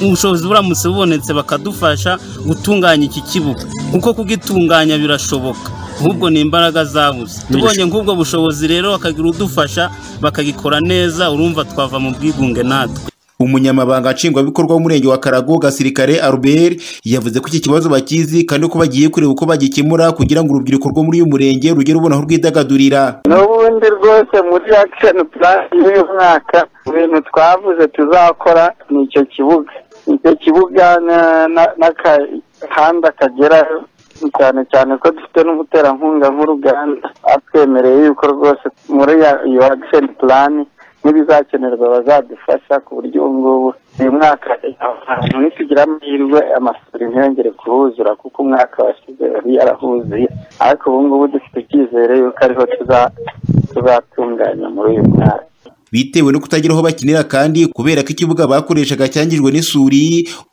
ubushobozi buramutse bubonetse bakadufasha gutunganya iki kibuga kuko kugitunganya birashoboka ahubwo ni imbaraga zabuze tubonye nk'ubwo bushobozi rero bakagira udufasha bakagikora neza urumva twava mu bwigunge natwe umunyamabanga nshingwabikorwa w'umurenge wa karago gasirikare albert yavuze ko iki kibazo bakizi kandi ko bagiye kureba uko bagikemura kugira ngo urubyiruko rwo muri uyu murenge rugere rubona aho rwidagadurira n'ubundi rwose muri akisheni purani y'uyu mwaka ibintu twavuze tuzakora ni icyo kibuga icyo kibuga na- na- n'akahanda kagerayo cyane cyane ko dufite n'umuterankunga nk'uruganda atwemereye yuko rwose muri ya- iyo akisheni purani n'ibizakenerwa bazadufasha ku buryo ubu ngubu uyu mwaka ahantu nitugira amahirwe amasuri ntiyongere kuhuzura kuko umwaka washize yari yarahuzuye ariko ubu ngubu dufite icyizere yuko ariho tuza- tuzatunganya muri uyu mwaka bitewe no kutagira aho bakinira kandi kubera ko ikibuga bakoreshaga cyangijwe n'isuri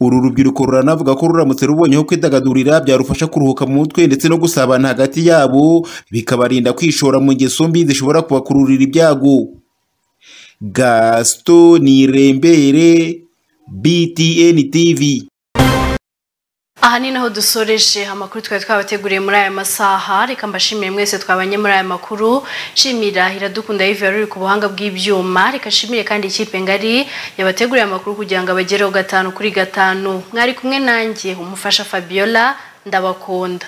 uru rubyiruko ruranavuga ko ruramutse rubonye aho kwidagadurira byarufasha kuruhuka mu mutwe ndetse no gusabana hagati yabo bikabarinda kwishora mu ngeso mbi zishobora kubakururira ibyago gasito nirembere btn tv aha ni naho dusoreje amakuru twari twabateguriye muri aya masaha reka mbashimire mwese twabanye muri aya makuru nshimira iradukunda yive yari uri ku buhanga bw'ibyuma reka nshimire kandi ikipe ngari yabateguriye amakuru kugira ngo abagereho gatanu kuri gatanu mwari kumwe nanjye umufasha fabiola ndabakunda